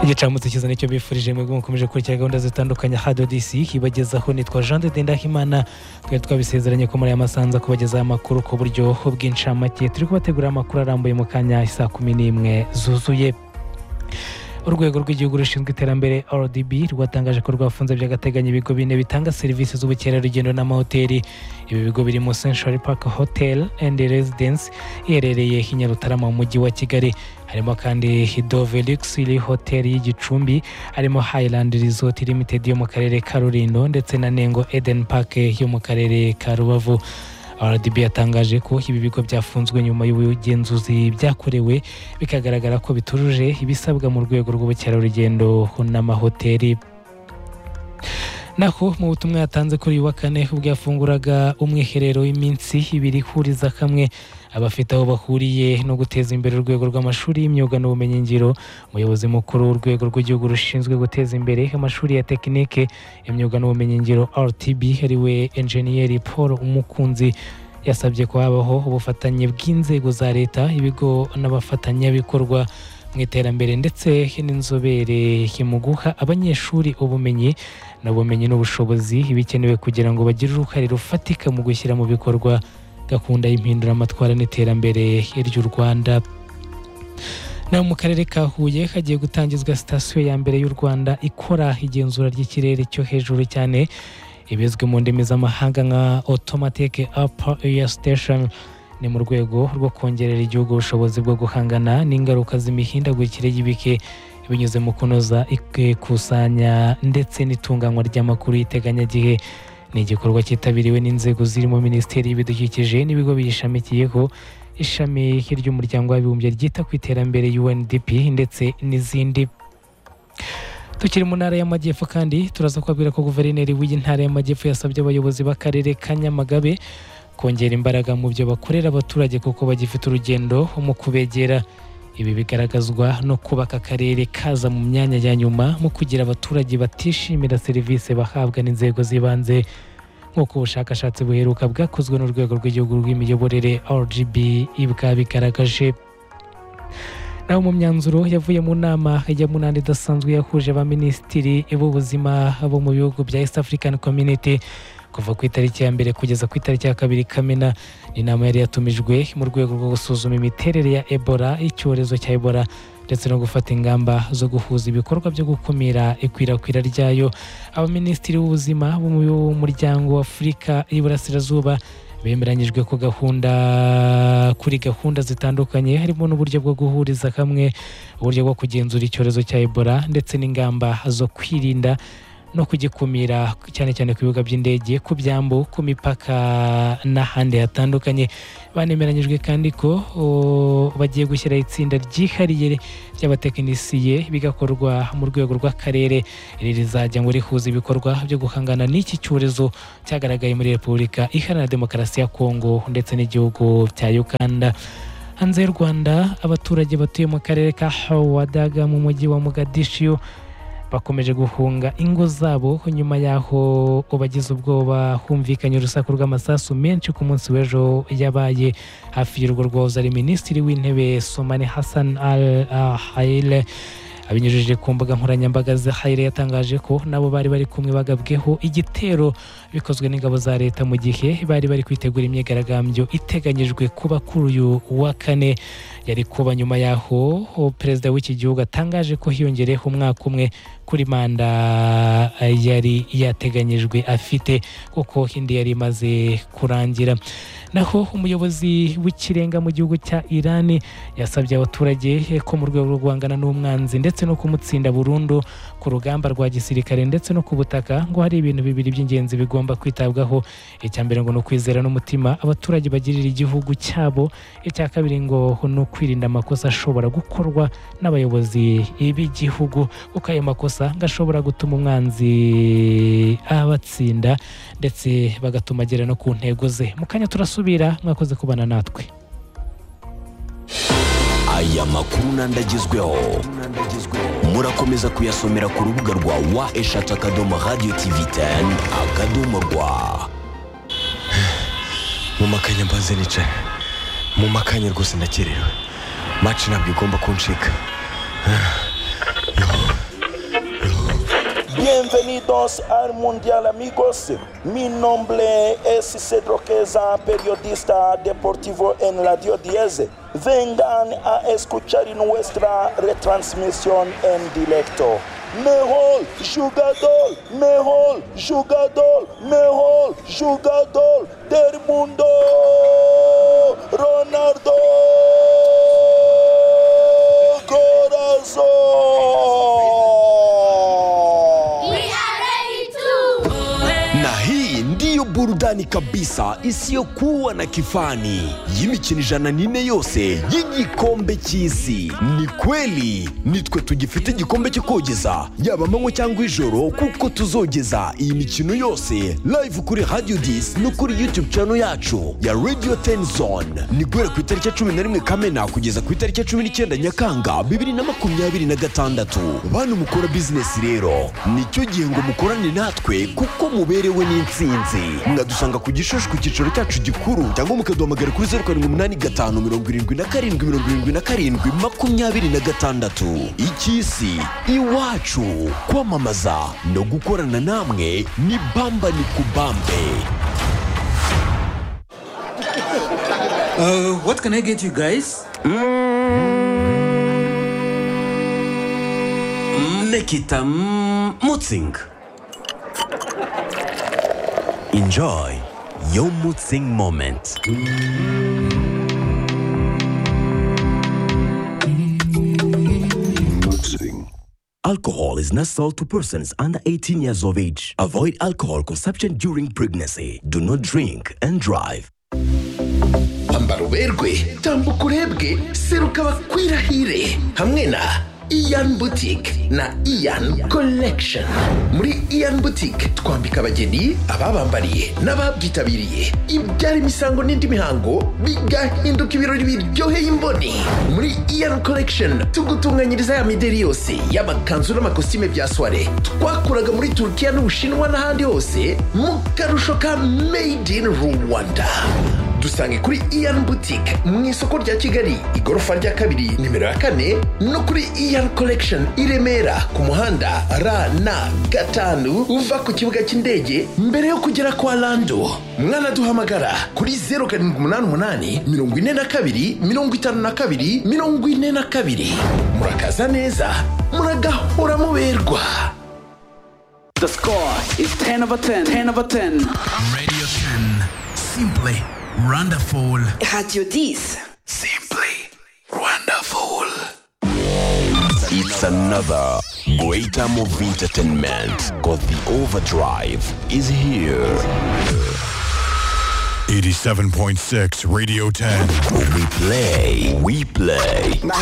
igicamunsi cyiza nicyo bifurije mwebwe mukomeje kurya gahunda zitandukanye hado disi ibagezaho nitwa jean de dendahimana twari twabisezeranye ko muri aya masanza kubagezaho amakuru ku buryo bw'incamake turi kubategurira amakuru arambuye mu kanya saa kumi n'imwe zuzuye urwego rw'igihugu rushinzwe iterambere rdb rwatangaje ko rwafunze by'agateganyo ibigo bine bitanga serivisi z'ubukerarugendo n'amahoteli ibi bigo birimo century park hotel and residence iherereye i nyarutarama mu mujyi wa kigali harimo kandi hidove luxury hotel y'igicumbi harimo highland resort limited yo mu karere ka rurindo ndetse na nengo eden park yo mu karere ka rubavu rdb yatangaje ko ibi bigo byafunzwe nyuma y'ubugenzuzi byakorewe bikagaragara ko bitujuje ibisabwa mu rwego rw'ubukerarugendo n'amahoteli naho mu butumwa yatanze kuri uyu wa kane ubwo yafunguraga umwiherero w'iminsi ibiri ihuriza kamwe abafite aho bahuriye no guteza imbere urwego rw'amashuri y'imyuga n'ubumenyingiro umuyobozi mukuru w'urwego rw'igihugu rushinzwe guteza imbere amashuri ya tekinike imyuga n'ubumenyingiro rtb ariwe enjeniyeri paul umukunzi yasabye ko habaho ubufatanye bw'inzego za leta ibigo n'abafatanyabikorwa mu iterambere ndetse n'inzobere mu guha abanyeshuri ubumenyi n'ubumenyi n'ubushobozi ibikenewe kugira ngo bagire uruhare rufatika mu gushyira mu bikorwa gahunda y'impinduramatwara n'iterambere ry'u rwanda naho mu karere ka huye hagiye gutangizwa sitasiyo ya mbere y'u rwanda ikora igenzura ry'ikirere cyo hejuru cyane ibizwi mu ndimi z'amahanga nka automatic upper air station ni mu rwego rwo kongerera igihugu ubushobozi bwo guhangana n'ingaruka z'imihindagurikire y'ibike binyuze mu kunoza ikusanya ndetse n'itunganywa ry'amakuru y'iteganyagihe ni igikorwa cyitabiriwe n'inzego zirimo minisiteri y'ibidukikije n'ibigo biyishamikiyeho ishami ry'umuryango w'abibumbye ryita ku iterambere UNDP ndetse n'izindi tukiri mu ntara y'amajyepfo kandi turaza kubabwira ko guverineri w'iyi ntara y'amajyepfo yasabye abayobozi b'akarere ka nyamagabe kongera imbaraga mu byo bakorera abaturage kuko bagifite urugendo mu kubegera ibi bigaragazwa no kubaka akarere kaza mu myanya ya nyuma mu kugira abaturage batishimira serivisi bahabwa n'inzego z'ibanze nk'uko ubushakashatsi buheruka bwakozwe n'urwego rw'igihugu rw'imiyoborere rgb bwabigaragaje naho mu myanzuro yavuye mu nama ya munani idasanzwe yahuje abaminisitiri b'ubuzima bo mu bihugu bya east african community kuva ku itariki ya mbere kugeza ku itariki ya kabiri kamena ni inama yari yatumijwe mu rwego rwo gusuzuma imiterere ya ebola icyorezo cya ebola ndetse no gufata ingamba zo guhuza ibikorwa byo gukumira ikwirakwira ryayo abaminisitiri b'ubuzima bo mu muryango w'afurika y'iburasirazuba bemeranyijwe ku gahunda kuri gahunda zitandukanye harimo n'uburyo bwo guhuriza hamwe uburyo bwo kugenzura icyorezo cya ebola ndetse n'ingamba zo kwirinda no kugikumira cyane cyane ku bibuga by'indege ku byambu ku mipaka n'ahandi hatandukanye banemeranyijwe kandi ko bagiye gushyiraho itsinda ryihariye ry'abatekinisiye bigakorwa mu rwego rw'akarere iri rizajya ngo rihuze ibikorwa byo guhangana n'iki cyorezo cyagaragaye muri repubulika iharanira demokarasi ya kongo ndetse n'igihugu cya uganda hanze y'u rwanda abaturage batuye mu karere ka hawadaga mu mujyi wa mugadishiyo bakomeje guhunga ingo zabo nyuma y'aho bagize ubwoba humvikanye urusaku rw'amasasu menshi ku munsi w'ejo yabaye hafi y'urugo rwahoze ari minisitiri w'intebe somane hassan al hayire abinyujije ku mbuga nkoranyambaga za hayire yatangaje ko nabo bari bari kumwe bagabweho igitero bikozwe n'ingabo za leta mu gihe bari bari kwitegura imyigaragambyo iteganyijwe kuba kuri uyu wa kane yari kuba nyuma y'aho perezida w'iki gihugu atangaje ko hiyongereyeho umwaka umwe kuri manda yari yateganyijwe afite kuko indi yari imaze kurangira naho umuyobozi w'ikirenga mu gihugu cya irani yasabye abaturage ko mu rwego rwo guhangana n'umwanzi ndetse no kumutsinda burundu ku rugamba rwa gisirikare ndetse no ku butaka ngo hari ibintu bibiri by'ingenzi bigomba kwitabwaho icya mbere ngo ni ukwizera n'umutima abaturage bagirira igihugu cyabo icya kabiri ngo ni ukwirinda amakosa ashobora gukorwa n'abayobozi b'igihugu kuko ayo makosa ngo ashobora gutuma umwanzi abatsinda ndetse bagatuma agera no ku ntego ze mu kanya turasubira mwakoze kubana natwe aya makuru n'andi agezweho murakomeza kuyasomera ku rubuga rwa wa eshatu akadomo radiyo tivi teni akadomo rwa mu makanya mbaze nicara mu makanya rwose ndakerewe maci ntabwo igomba kuncika Ah, Bienvenidos al Mundial amigos. Mi nombre es Cedro Queza, periodista deportivo en Radio 10. Vengan a escuchar nuestra retransmisión en directo. Mejor jugador, mejor jugador, mejor jugador del mundo, Ronaldo Corazón. na hii ndiyo burudani kabisa isiyokuwa na kifani y'imikino ijana n'ine yose y'igikombe cy'isi ni kweli nitwe tugifite igikombe cyo kogeza yaba amanywa cyangwa ijoro kuko tuzogeza iyi mikino yose live kuri radio dis no kuri youtube channel yacu ya radio 10 zone ni guhera ku itariki ya cumi na rimwe kamena kugeza ku itariki ya cumi n'icyenda nyakanga bibiri na makumyabiri na gatandatu bantu mukora bizinesi rero nicyo gihe ngo mukorane natwe kuko muberewe n'insinzi mwadusanga ku gishushu ku cyicaro cyacu gikuru cyangwa mukaduhamagara kuri zeru karindwi umunani gatanu mirongo irindwi na karindwi mirongo irindwi na karindwi makumyabiri na gatandatu icy'isi iwacu kwamamaza no gukorana namwe ni bamba ni kubambe Uh, what can I get you guys? Nikita Mutzing. Enjoy your Mutzing moment. Alcohol is not sold to persons under 18 years of age. Avoid alcohol consumption during pregnancy. Do not drink and drive. ambara uberwe tambuka urebwe seruka bakwirahire hamwe na iyan boutique na iyan collection muri iyan boutique twambika abageni ababambariye n'ababyitabiriye ibyara imisango n'indi mihango bigahinduka ibirori biryoheye imboni muri iyan collection tugutunganyiriza ya mideri yose y'amakanzu n'amakositime bya soire twakuraga muri turukiya n'ubushinwa n'ahandi hose mu karusho ka made in rwanda dusange kuri iyan boutique mu isoko rya kigali igorofa rya kabiri nimero ya kane no kuri iyan collection i remera ku muhanda rn gatanu uva ku kibuga cy'indege mbere yo kugera kwa lando mwanaduhamagara kuri 0788 42 52 42 murakaza neza muragahora muberwa The score is 10 over 10. 10 over 10. Radio 10. Simply wonderful. Radio 10. Simply wonderful. It's another great time of entertainment because the overdrive is here. 87.6 Radio 10. We play, we play.